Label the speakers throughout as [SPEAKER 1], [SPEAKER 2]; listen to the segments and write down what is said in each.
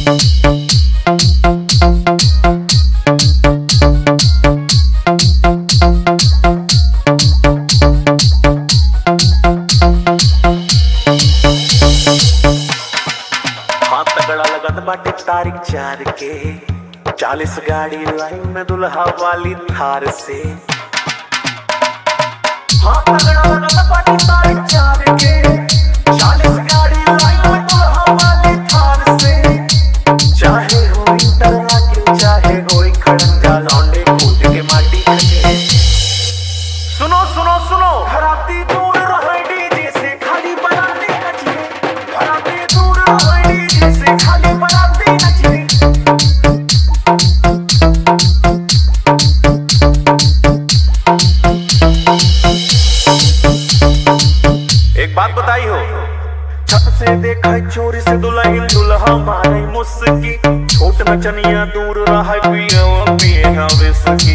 [SPEAKER 1] हाँ तगड़ा लगत बाटे तारीख चार के चालीस गाड़ी लाइन में दुल्हा वाली थार से हाँ तगड़ा लगत बाटे तारीख चार के चालीस गाड़ी लाइन में दुल्हा वाली थार से चाहे हो इंटरलॉकिंग चाहे हो खड़ंजा लौंडे कूद के माटी खड़के सुनो सुनो सुनो घराती दूर रहे डीजे से खाली बनाते नचिए घराती दूर रहे डीजे से खाली बनाते नचिए एक बात बताई हो छत से देखा चोरी से दुल्हन दुल्हा मारे मुस्की छोट नचनिया दूर रहा पिए पिए ना विस्की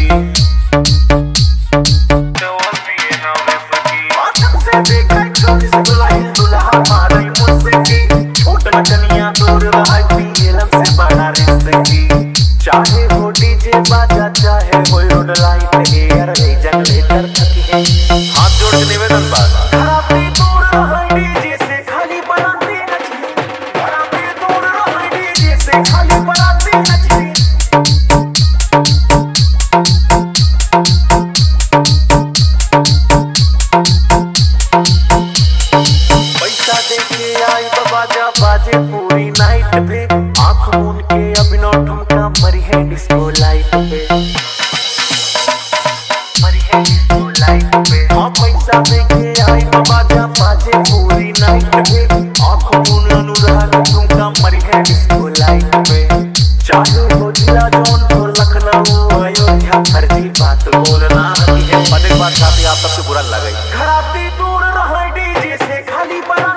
[SPEAKER 1] चाहे हो डीजे बाजा चाहे हो रोड लाइट एयर जनरेटर हाथ जोड़ के निवेदन बा खराबी दूर रहे डीजे से खाली बनाते नचिए खराबी दूर रहे डीजे से खाली बनाते नचिए पैसा देके आई बाजा बाजे पूरी नाइट पे आंख मूंद के अभिनव ठुमका मरी है डिस्को लाइट पे मरी है डिस्को लाइट पे हाँ पैसा देके आई बाजा बाजे पूरी नाइट पे आंख मूंद अनुराग ठुमका मरी है डिस्को लाइट पे चाहे हो जिला जौनपुर लखनऊ अयोध्या फर्जी बात बोलना है अनेक बार साथी आप सबसे बुरा लगे घराती दूर रहे डीजे से खाली बना